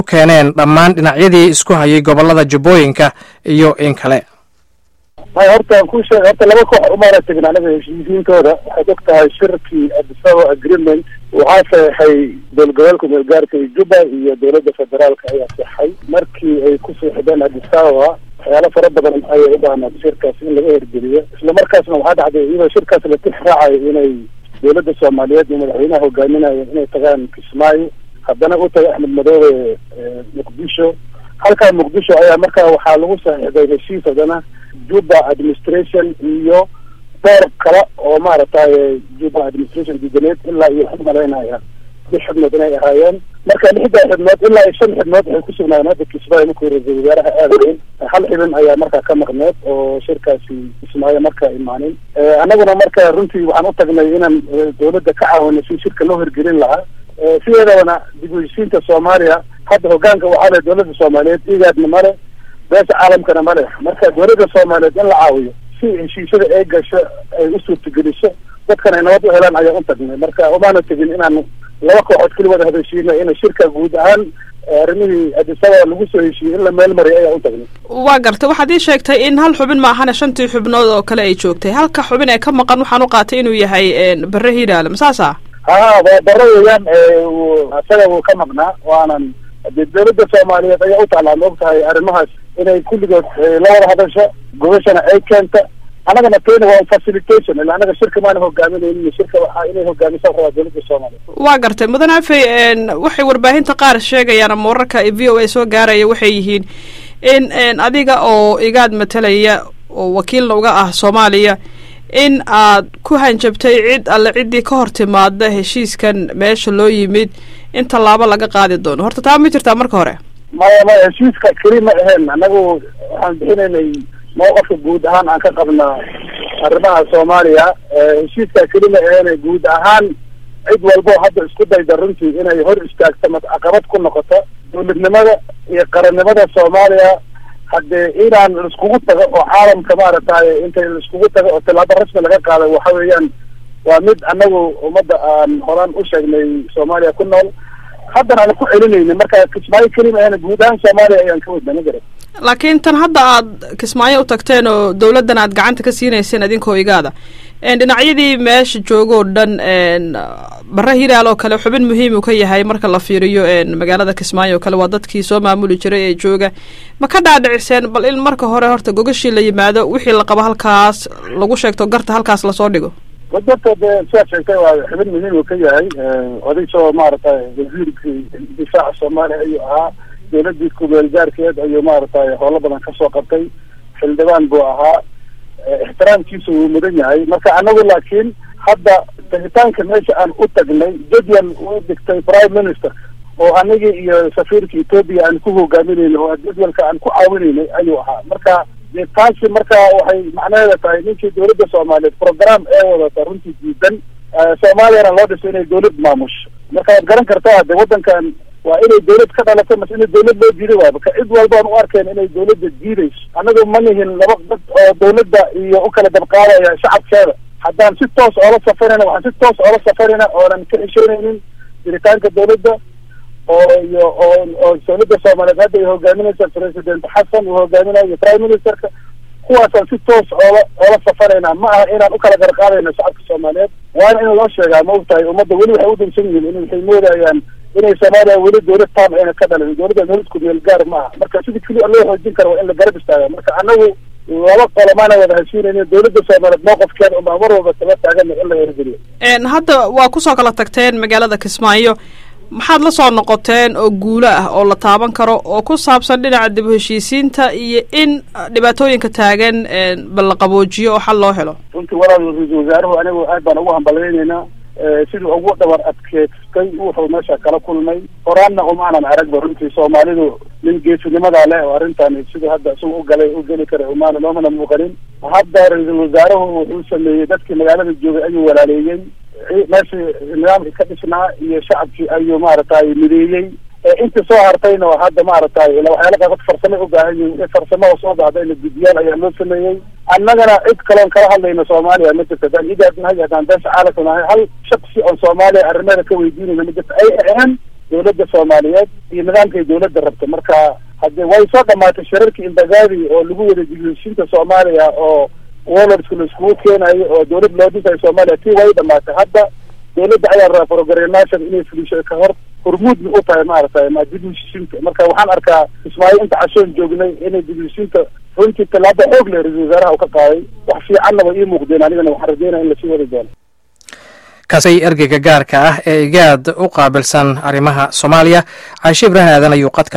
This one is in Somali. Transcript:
keeneen dhammaan dhinacyadii isku hayay gobollada jubbooyinka iyo in kale may horta aan kuu sheega horta laba koox umaana tegin anaga heshiisiintooda waxaad og tahay shirkii adisaba agreement waxaa saxeixay dowlgoboleelka meelgaarka iyo juba iyo dowladda federaalka ayaa saxay markii ay ku seexdeen adisababa waxyaalo fara badan ayay u baahnaad shirkaas in laga hergeliyo isla markaasna waxaa dhacday iyadoo shirkaas la tix raacayo inay dowladda soomaaliyeed iyo madaxweynaha hogaaminayo inay tagaan kismaayo haddana u tagay axmed madoobe muqdisho halkaa muqdisho ayaa markaa waxaa lagu saxiixday heshiis haddana juba administration iyo door kale oo maaragtay juba administration diidaneed ilaa iyo waxu malaynaya lix xubnood inay ahaayeen marka lixdaa xubnood ilaa iyo shan xubnood waxay ku sugnaayeen hadda kismaayo markuu ra-iisul wasaaraha aadayn hal xibin ayaa markaa ka maqneed oo shirkaasi kismaayo markaa imaanin annaguna marka runtii waxaan u tagnay inaan dowladda ka caawino si shirka loo hirgelin lahaa sideedabana dib u heshiinta soomaaliya hadda hogaanka waxaa le dowladda soomaaliyeed igaadna male beesha caalamkana male marka dowladda soomaaliyeed in la caawiyo si heshiisyada ay gasho ay u suurtageliso dadkan ay nabad u helaan ayaan u tagnay marka umaana tegin inaan laba kooxood keligood hadashiino ina shirka guud ahaan arrimihii adisaba lagu soo heshiiyey in la meel mariyo ayaan u tagnay waa gartay waxaad ii sheegtay in hal xubin ma ahane shantii xubnood oo kale ay joogtay halka xubin ee ka maqan waxaan u qaatay inuu yahay bare hiiraale ma saasa ha waa daro weeyaan isaga wuu ka maqnaa waanan dee dowladda soomaaliyeed ayaa u taclaan ma og tahay arrimahaas inay kulligood la wada hadasho gobashana ay keenta annagana tayna waa facilitation ila annaga shirka maana hogaaminaynin shirka waxaa inay hogaamisa rabaa dowladda soomaaliyeed waa gartay mudan afey waxay warbaahinta qaar sheegayaan ama wararka v o a soo gaaraya waxay yihiin in adiga oo igaad matalaya oo wakiilna uga ah soomaaliya in aad ku hanjabtay cid alle ciddii ka hor timaada heshiiskan meesha loo yimid in tallaabo laga qaadi doono horta taa ma jirtaa marka hore maya maya heshiiska keli ma ahayn annagu waxaan bixinaynay mawqafka guud ahaan aan ka qabnaa arrimaha soomaaliya heshiiska keli ma ahayn guud ahaan cid walbo hadda isku dayda runtii inay hor istaagto ma caqabad ku noqoto dowladnimada iyo qarannimada soomaaliya haddee inaan laiskugu tago oo caalamka maaragtay intay laiskugu tago oo tilaabo rasmi laga qaado waxa weeyaan waa mid annagu ummadda aan horaan u sheegnay soomaaliya ku nool haddana aan ku celinayna marka kismaayo kelima ahna guud ahaan soomaaliya ayaan ka wadna ma garan laakiin tan hadda aad kismaayo u tagteen oo dowladdan aad gacanta ka siinayseen idinkoo igaada dhinacyadii meesha joogoo dhan bare hiraal oo kale xubin muhiim uu ka yahay marka la fiiriyo magaalada kismaayo oo kale waa dadkii soo maamuli jiray ee jooga ma ka dhaadhiciseen bal in marka hore horta gogashii la yimaado wixii la qabo halkaas lagu sheegto garta halkaas lasoo dhigo wadadka de sidaad sheegtay waa xubin muhiim uu ka yahay oday soo maaragtay wasiirkii difaaca soomaaliya ayuu ahaa dowladii kumeel gaarkeed ayuu maaragtay howlo badan kasoo qabtay xildhibaan buu ahaa ixtiraamkiisa wuu mudan yahay marka anagu laakiin hadda tagitaanka meesha aan u tagnay jadwal uu digtay prime minister oo anigii iyo safiirka ethoopia aan ku hogaaminayna oo jadwalka aan ku caawinaynay ayuu ahaa marka de taasi marka waxay macnaheeda tahay ninkii dowladda soomaaliyeed program ee wadata runtii diidan soomaaliyana loo dhiso inay dowlad maamusho marka waad garan kartaa de waddankan waa inay dawlad ka dhalato mase ina dawlad loo diiday waay marka cid walbaan u arkeen inay dawladda diidayso annagu ma nihin laba dad oo dawladda iyo u kala dabqaadaya shacabkeeda haddaan si toos oola safarayna waxaan si toos oola safarayna oonan ka xishoonaynin jiritaanka dawladda oo iyo oo oo dawladda soomaaliyeed hadda ay hogaaminaysa president xasan uu hogaaminayo iyo prime ministerka kuwaasaan si toos oola oola safarayna ma aha inaan u kala garqaadayno shacabka soomaaliyeed waana in loo sheegaa ma ogtahay ummadda weli waxay u dansan yihiin in waxay moodayaan inay soomaaliya weli dawlad taam ayna ka dhalin dawladda dawlad kumeel gaar ma aha marka sidii keliya loo xoojin karo waa in la garab istaaga marka anagu laba qolo maana wada heshiinaynin dawladda soomaaliyeed mowqafkeeda unbaa mar walba taba taagana in la hirgeliyo hadda waa kusoo kala tagteen magaalada kismaayo maxaad la soo noqoteen oo guulo ah oo la taaban karo oo ku saabsan dhinaca dib u heshiisiinta iyo in dhibaatooyinka taagan bal la qaboojiyo oo xal loo helo runtii walaal ra-iisul wasaaruhu anigu aad baan ugu hambalyaynaynaa siduu ugu dhabar adkeystay wuxuu meesha kala kulmay horaanna umaanan aragba runtii soomaalidu nin geesinimadaa leh oo arrintan siduu hadda isagu u galay u geli kara umaana loomana muuqanin hadda ra-iisul wasaaruhu wuxuu sameeyey dadkii magaalada joogay ayuu walaaleeyey meeshii nidaamkii ka dhisnaa iyo shacabkii ayuu maaragtay mideeyey intii soo hartayna hadda maaragtay ila waxyaala qaabad farsamo u baahan yihin farsamo oo soo baxdayna guddiyaal ayaa loo sameeyey annagana cid kaloon kala hadlayno soomaaliya ma jirto haddaan idaad nahay haddaan beesha caalamka nahay hal shaksi oon soomaaliya arrimeeda ka weydiinayna ma jirto ay ahaan dowladda soomaaliyeed iyo nidaamkay dowladda rabta marka hadde way soo dhamaatay shirarkii imbagaadi oo lagu wada dibheshiinta soomaaliya oo warlordska la iskugu keenayo oo dowlad loo dhisayo soomaaliya tii way dhamaatay hadda dowladda ayaa rabaa programation inay fulisho ka hor hormuudna u tahay maaragtay ma dibheshiinta marka waxaan arkaa kismaayo inta cashoon joognay inay dibheshiinta runtii tallaabo xoog leh ra-isul wasaaraha u ka qaaday wax fiicanna way ii muuqdeen anigana waxaan rajeynaya in lasii wadi doono kaasay ergeyga gaarka ah ee igaad u qaabilsan arrimaha soomaaliya caashe ibraahim aadan ayuu qadka